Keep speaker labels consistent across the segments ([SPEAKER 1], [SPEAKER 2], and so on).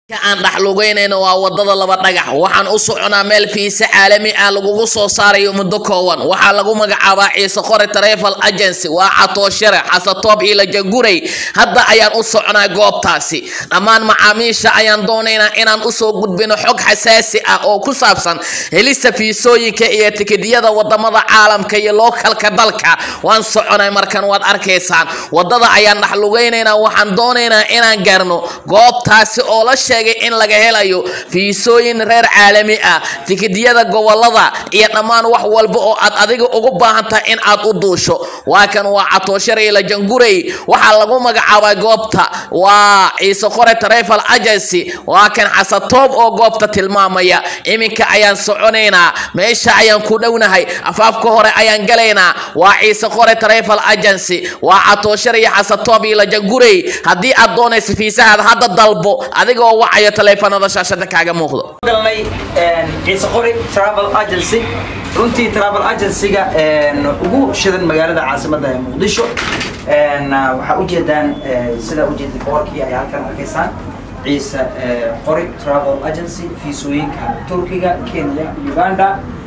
[SPEAKER 1] aan dhaxlugeynayno waa wadada laba dhagax waxaan u soconaa meel fiise caalami ah lagugu soo saarayo muddo kooban waxaa lagu magacaabaa ciise qore travel agency waa catooshare xasatoob iyo lajaguray hadda ayaan u soconaa goobtaasi dhammaan macaamiisha ayaan doonaynaa inaan usoo gudbino xog xasaasi ah oo ku saabsan helista fiisooyinka iyo tikidiyada wadamada caalamka iyo lookalka dalka waan soconay markan waad arkaysaan wadada ayaan dhaxlugeynaynaa waxaan doonaynaa inaan gaarno goobtaasi oo la sheegay in laga helayo fiisooyin reer caalami ah tikidiyada gobolada iyo dhammaan wax walba oo aad adiga ugu baahan tahay in aad u duusho waa kan waa catooshare iyo lajanguray waxaa lagu magacaabaa goobta waa ciise qore travel agency waa kan xasatoob oo goobta tilmaamaya iminka ayaan soconaynaa meesha ayaan ku dhownahay afaafka hore ayaan galaynaa waa ciise qore travel agency waa catooshare iyo xasatoob iyo lajanguray haddii aad doonaysa fiisahaada hadda dalbo adigoo wacayo taleefanada shaashada kaaga muuqdo
[SPEAKER 2] galnay ciise qori travel agency runtii travel agencyga ugu shidan magaalada caasimada ee muqdisho waxaa ujeedaan sidaa ujeeda boorkii ay halkan arkaysaan ciise qori travel agency fiisooyinka turkiga kenya uganda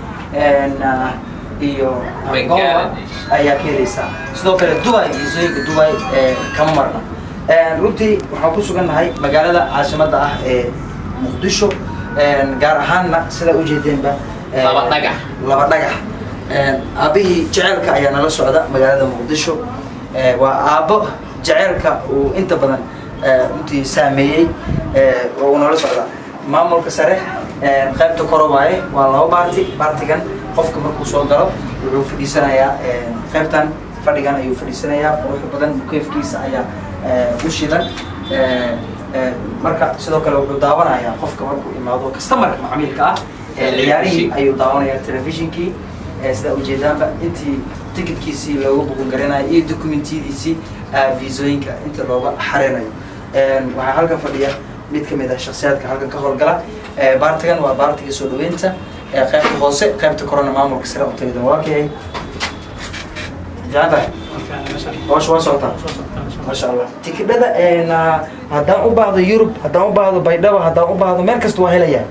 [SPEAKER 2] iyo angola ayaa ka helaysaa sidoo kale dubai fiisooyinka dubai kama marna runtii waxaan ku sugannahay magaalada caasimada ah ee muqdisho gaar ahaanna sidaa ujeedeenba
[SPEAKER 1] Laba dhagax.
[SPEAKER 2] laba dhagax aabihii jeceelka ayaa nala socda magaalada muqdisho waa aabbo jeceelka uu inta badan runtii saameeyey oo uu nala socda maamulka sare qaybta koro waaye waa laba baarti baartigan qofka markuu soo galo wuxuu fadhiisanayaa qaybtan fadhigan ayuu fadhiisanayaa quruxda badan mukeefkiisa ayaa u shidan marka sidoo kale wuxuu daawanayaa qofka markuu imaado customerka macmiilka ah ciyaarihii ayuu daawanayaa telefishinkii sidaa ujeedaanba intii tikitkiisii looga bugun garanayo iyo dokumentiyadiisii viisooyinka inta looga xareynayo waxaa halkan fadhiya mid kamid ah shaksiyaadka halkan ka howlgala baartigan waa baartiga soo dhaweynta qaybta hoose qaybta korona maamulka sare u tagadan waa kayay jaantahay hawsha waa socotaa maasha allah tikidhada haddaan u baahdo yurub haddaan u baahdo baydhabo haddaan u baahdo meel kasta waa helayaa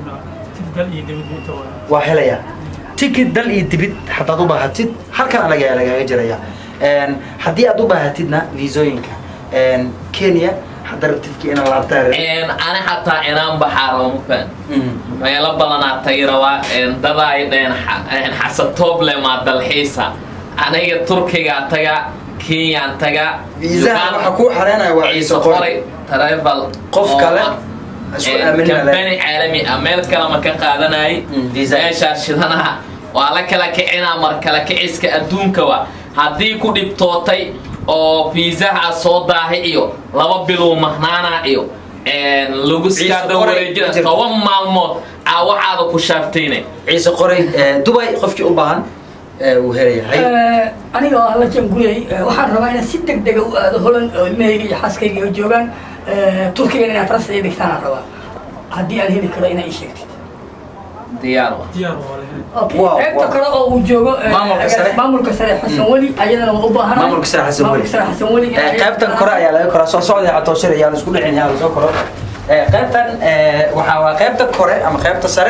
[SPEAKER 2] waa helayaa tikid dal iyo dibid haddaad u baahatid halkan anaga ayaa lagaaga jiraya haddii aad u baahatidna viisooyinka kenya hadda rabtidki ina laabtaa
[SPEAKER 1] ani xataa inaan baxaa looma faan meelo badanaa tagi rabaa dada ay dhaheen xasatooble maa dalxiisa aniga turkigaa taga kenyaan taga
[SPEAKER 2] viisaha waxaa kuu xareenaya waa ciise qori
[SPEAKER 1] travel
[SPEAKER 2] qof kale isku aaminina
[SPEAKER 1] kambani caalami ah meel kale ma ka qaadanayay
[SPEAKER 2] Mm, visa.
[SPEAKER 1] meeshaa shidanaha waa la kala kicinaa mar kala kiciska adduunkawa haddii ku dhibtootay oo fiisaha soo daahi iyo laba bilow mahnaana iyo lagu
[SPEAKER 2] Ciise
[SPEAKER 1] skaada
[SPEAKER 2] qori
[SPEAKER 1] wareejina
[SPEAKER 2] ma jirto.
[SPEAKER 1] toban maalmood aa waxaada ku shaaftayne
[SPEAKER 2] ciise qoray dubai qofkii u baahan wuu helayahay
[SPEAKER 3] aniga oo alla janguley waxaan rabaa inaan si deg dega u aado holand oo ilmahayga iyo xaaskayga oo joogaan turkigan inaad ras ii dhigtaanaan rabaa haddii aan heli karo inaa ii sheegtid
[SPEAKER 1] diyaar wa
[SPEAKER 3] Okay.
[SPEAKER 2] Wow,
[SPEAKER 3] qaybta
[SPEAKER 2] wow.
[SPEAKER 3] kale oo uu joogo eh,
[SPEAKER 2] Maamulka sare.
[SPEAKER 3] maamulka sare xasan weli ayadana waa u baahan
[SPEAKER 2] Maamulka sare Xasan Weli.
[SPEAKER 3] maamulka sare xasan weli
[SPEAKER 2] qaybtan kore ayaa laga koraa soo socda catooshir ayaa la isku dhicin yaa lasoo koro qaybtan waxaa waa qaybta kore ama qaybta sare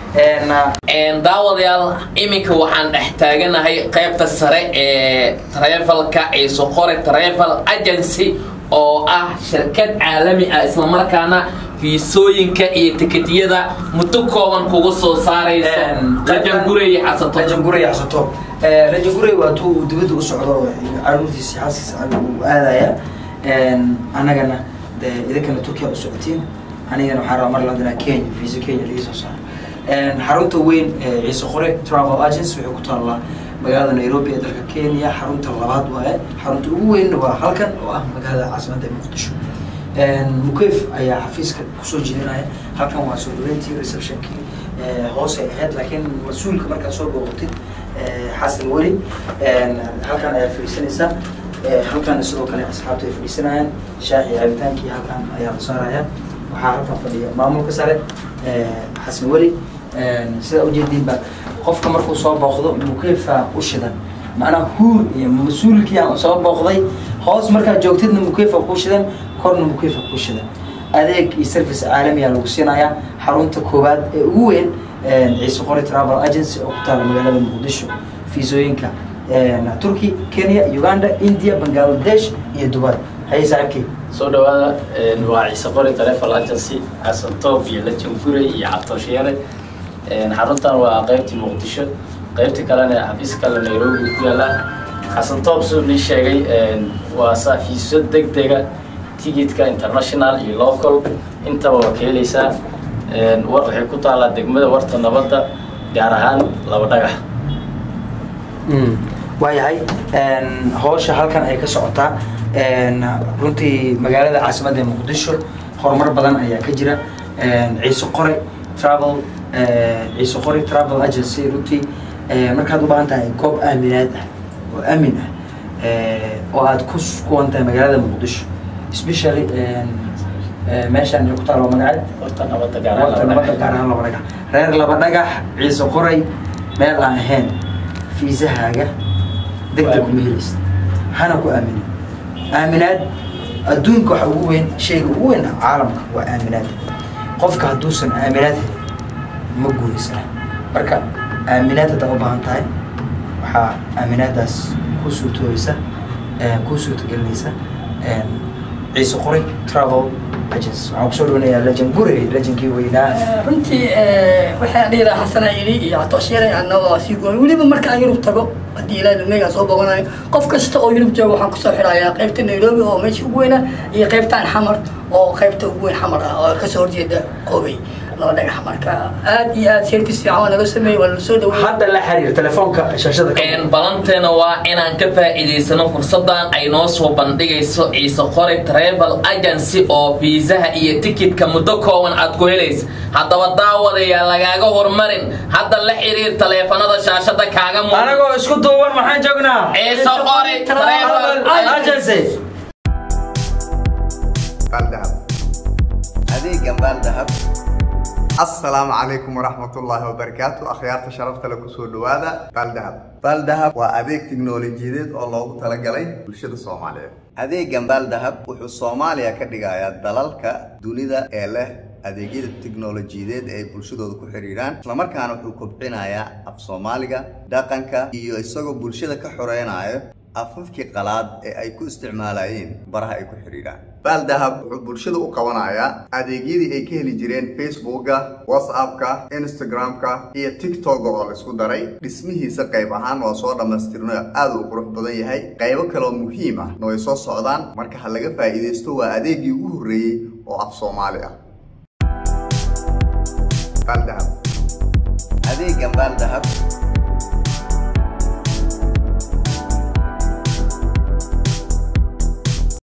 [SPEAKER 1] daawadayaal iminka waxaan dhex taaganahay qaybta sare ee travelka ciise qore travel agency oo ah shirkad caalami ah islamarkaana fiisooyinka iyo tikitiyada muddo kooban kugu soo saarayso rajangure iyo xasato
[SPEAKER 2] rajangurey xasato rajangurey waa tuu uu dibadda u socdo caruurtiisi xaaskiisa uu aadaya annagana dee idinkana turkiya u socotiin anigana waxaan rabaa mar ladinaa kenya visa kenya laga soo saaro xarunta weyn ee ciise qore travel agency waxay ku taallaa magaalada nairobi ee dalka kenya xarunta labaad waaye xarunta ugu weyn waa halkan oo ah magaalada caasimadda ee muqdisho mukeyf ayaa xafiiska kusoo jeedinaya halkan waa soo dhaweyntii receptionkii hoose ahayd laakiin mas-uulka markaad soo booqatid xasan weli halkan ayaa fadhiisanaysaa halkan sidoo kale asxaabta ay fadhiisanayaan shaaxi cabitaankii halkan ayaa la saaraya waxaa halkan fadhiya maamulka sare xasan weli sidaa ujeediinba qofka markuu soo booqdo mukeyfa u shidan macnaa huur iyo mas-uulkii aan soo booqday hoos markaad joogtidna mukeyfa kuu shidan korna mukeyfa kuu shidan adeeg iyo service caalamiya lagu siinayaa xarunta koowaad ee ugu weyn ciise qori travel agency oo ku taala magaalada muqdisho fiisooyinka turkey kenya uganda india bangladesh iyo dubai haye saaxiibkey
[SPEAKER 4] soo dhawaada waa ciise qori travel agency xasan toob iyo lajan guray iyo cabtoosheere xaruntan waa qaybtii muqdisho qaybta kalena xafiis kale nairobi ku yaala xasan toob siduu nii sheegay waa saafiiso deg dega tigidka international iyo local intaba waa ka helaysaa waxay ku taalaa degmada warta nabadda gaar ahaan laba dhagax
[SPEAKER 2] waayahay howsha halkan ay ka socotaa runtii magaalada caasimadda ee muqdisho horumar badan ayaa ka jira ciise qore travel ciise qore travel agency runtii markaad u baahan tahay goob aaminaad ah oo aamin ah oo aad ku kuwan tahay magaalada muqdisho especially meeshaan ku taalo magaceed
[SPEAKER 4] warta nabadda gaar
[SPEAKER 2] warta nabadda gaar ahaan laba dhagax reer laba dhagax ciise qoray meel aan ahayn fiisahaaga degdeg kuma helaysid hana ku aaminin aaminaad adduunka waxa ugu weyn shayga ugu weyn caalamka waa aaminaad qofka hadduusan aaminaad helin ma guuraysana marka aaminaad haddaa u baahan tahay waxaa aaminaadaas ku suurtooyeysa ku suurtagelinaysa ciise qoray travel agency waxaan kusoo dhawanayaa lejan gurey lejankii weynaa
[SPEAKER 3] runtii waxaan dhihi lahaa xasana yidhi iyo catooshyare annagoo sii gooy weliba marka aan yurub tago haddii ilaahi lumeegaan soo boganayo qof kasta oo yurub jooga waxaan kusoo xidhayaa qaybta nairobi oo meesha ugu weyna iyo qaybtaan xamar oo qaybta ugu weyn xamar ah oo kasoo horjeeda qoobey laba dhagax marka aad iyo aad service fiican waa naga sameeyey waa nala soo dhaweeyey
[SPEAKER 2] hadda la xiriir telefoonka shaashada ka
[SPEAKER 1] balanteena waa inaan ka faa'iidaysano fursadan ay noo soo bandhigayso ciise qori travel agency oo fiisaha iyo tikidka muddo kooban aad ku helaysa haddaba daawadayaa lagaaga hormarin hadda la xiriir taleefanada shaashada kaaga muuqda
[SPEAKER 2] anagoo isku duuban maxaan joognaa
[SPEAKER 1] ciise qori travel
[SPEAKER 2] agency
[SPEAKER 5] baaldahab adeegan baaldahab assalaamu calaykum waraxmatullaahi wabarakaatu akhyaarta sharafta le kusoo dhawaada baaldahab baaldahab waa adeeg tiknoolajiyadeed oo loogu talagalay bulshada soomaaliyeed adeegan baaldahab wuxuu soomaaliya ka dhigayaa dalalka dunida ee leh adeegyada tiknoolajiyadeed ee ay bulshadooda ku xidhiidhaan islamarkaana wuxuu kobcinayaa af soomaaliga dhaqanka iyo isagoo bulshada ka xoreynayo afafkii qalaad ee ay ku isticmaalayeen baraha ay ku xidhiidhaan baaldahab wuxuu bulshada u qabanayaa adeegyadii ay ka heli jireen facebooka whatsappka instagramka iyo tiktoka oo la isku daray dhismihiisa qayb ahaan waa soo dhammaystirno aada u qurux badan yahay qaybo kaleoo muhiim ah na way soo socdaan marka ha laga faa'iidaysto waa adeegii ugu horreeyey oo af soomaali ah baaldahab adeegan baaldahab